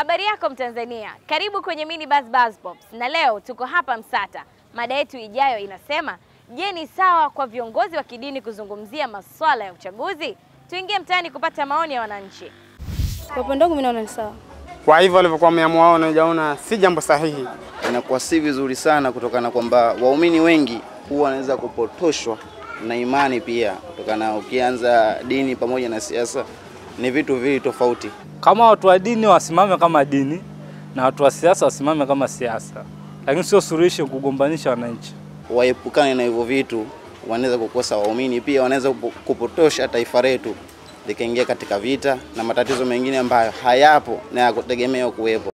Habari yako Mtanzania, karibu kwenye Mini Buzz Buzz Pops, na leo tuko hapa Msata. Mada yetu ijayo inasema, je, ni sawa kwa viongozi wa kidini kuzungumzia masuala ya uchaguzi? Tuingie mtaani kupata maoni ya wananchi. Kwa upande wangu mimi naona ni sawa. Kwa hivyo walivyokuwa wameamua wao, najaona si jambo sahihi. inakuwa si vizuri sana kutokana kwamba waumini wengi huwa wanaweza kupotoshwa na imani pia, kutokana ukianza dini pamoja na siasa ni vitu viwili tofauti. Kama watu wa dini wasimame kama dini na watu wa siasa wasimame kama siasa, lakini sio suluhisho kugombanisha wananchi. Waepukane na hivyo vitu, wanaweza kukosa waumini, pia wanaweza kupo- kupotosha taifa letu likaingia katika vita na matatizo mengine ambayo hayapo na yakutegemewa kuwepo.